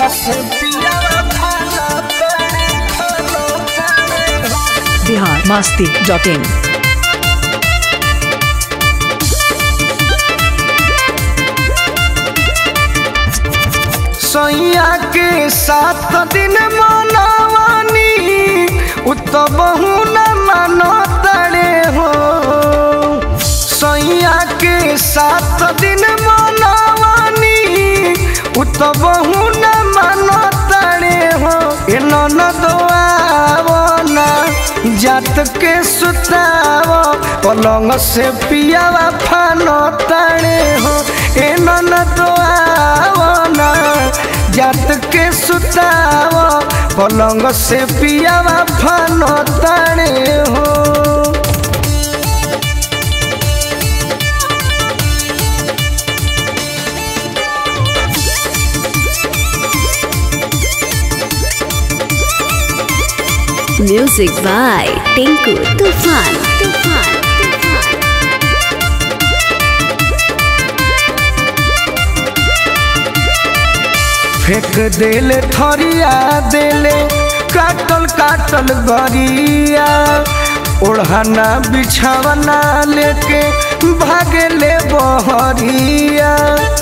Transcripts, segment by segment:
पलंग से पियावा फाना तारे फाना तारे हो बिहार मस्ती डॉट इन सैया के सात दिन मनवानी उत बहु न मानो तड़े हो सैया के सात दिन मनवानी उत बहु न मानो तड़े हो ए ननदो आवना जात के सुताव पलंग से पियावा फानो तड़े हो ए ननदो आवना जात के सुताव पलंग से पियावा फानो तड़े हो Music by Tinku Tufan. Tufan. Tufan. फेंक देले थरिया देले काटल काटल गरिया ओढ़ाना बिछावना लेके भागले बहरिया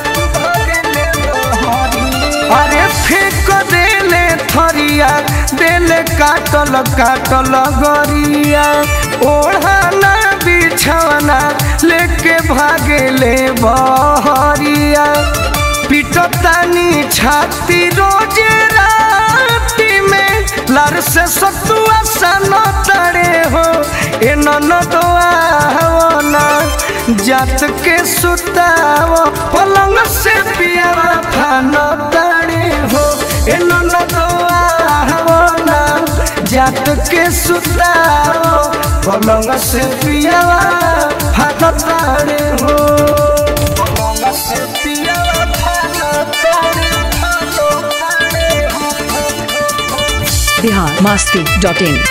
अरे फेंक देले थरिया देले काटल काटल गरिया ओढ़ाना बिछावना लेके भागले बहरिया पिटतानी छाती रोज राती में लर से सतुआ सन तड़े हो ए ननदो आवना जात के सुताव पलंग से पियावा फान तड़े हो ए ननदो आवना जात के सुताव पलंग से पियावा फान तड़े हो पलंग से पियावा फान तड़े फान तड़े हो बिहार मस्ती डॉट इन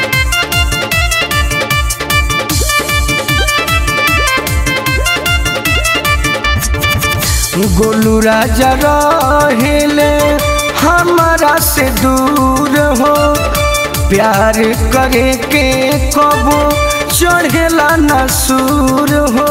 गोलू राजा रहेले हमारा से दूर हो प्यार करे के कबो चढ़ेला न सूर हो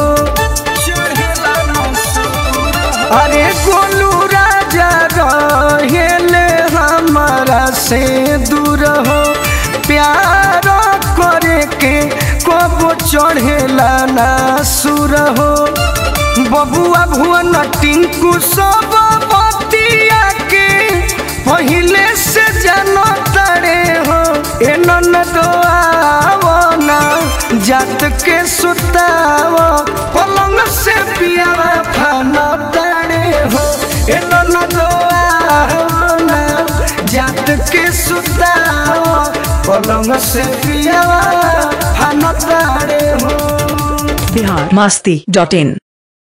अरे गोलू राजा रहेले हमारा से दूर हो प्यार करे के कबो चढ़ेला न सूर हो बबुआ भुवन टिंकू सब बतिया के पहिले से जानो तड़े हो ए ननदो आवना जात के सुताव पलंग से पियावा फाना तड़े हो ए ननदो आवना जात के सुताव पलंग से पियावा फाना तड़े हो बिहार मस्ती डॉट इन